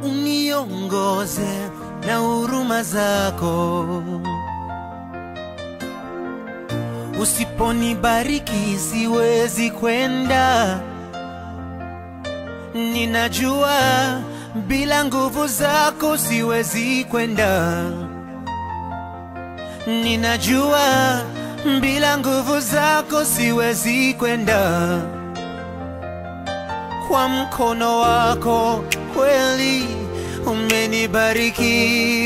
uniongoze na huruma zako. Usiponibariki siwezi kwenda, ninajua bila nguvu zako siwezi kwenda, ninajua bila nguvu zako siwezi kwenda. Kwa mkono wako kweli umenibariki,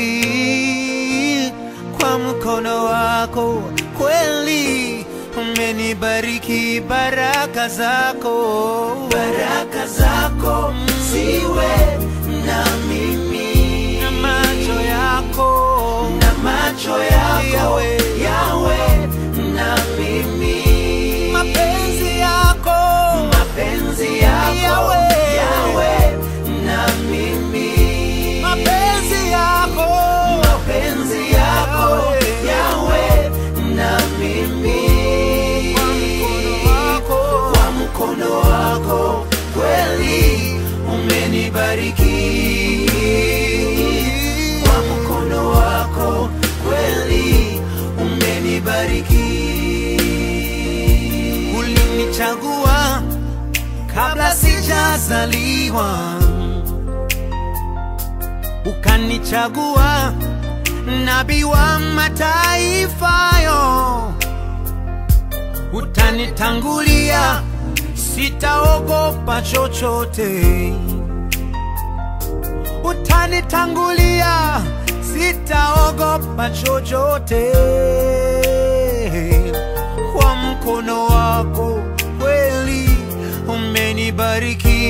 kwa mkono wako kweli umenibariki, baraka zako, baraka zako ziwe na mimi, na macho yako, na macho yako yawe, yawe na mimi, mapenzi yako, mapenzi yako yawe, yawe na mimi, mapenzi yako, mapenzi yako yawe na mimi, kwa mkono wako, kwa mkono wako kweli umenibariki, kwa mkono wako kweli umenibariki. Ulinichagua kabla sijazaliwa, ukanichagua nabii wa mataifa yo, utanitangulia, sitaogopa chochote, utanitangulia, sitaogopa chochote, kwa mkono wako kweli umenibariki,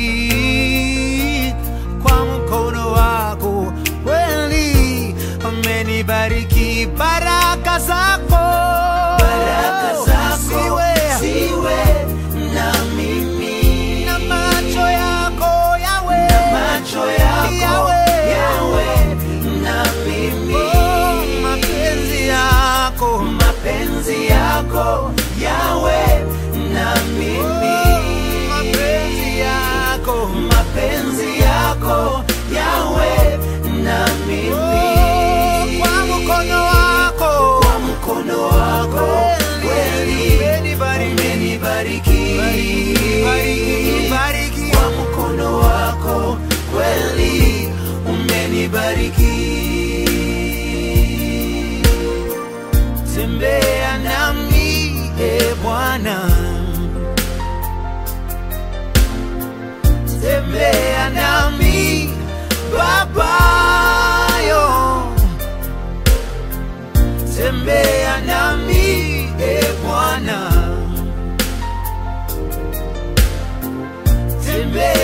kwa mkono wako kweli umenibariki, baraka zako, baraka zako siwe, siwe na mimi, na macho yako yawe, na macho yako yawe, yawe na mimi, oh, mapenzi yako, mapenzi yako yawe na mimi, mapenzi yako, mapenzi yako yawe na mimi, kwa mkono wako, kwa mkono wako kweli umenibariki, kwa mkono wako kweli umenibariki. Tembea nami e Bwana, tembea nami Babayo, tembea nami e Bwana, tembea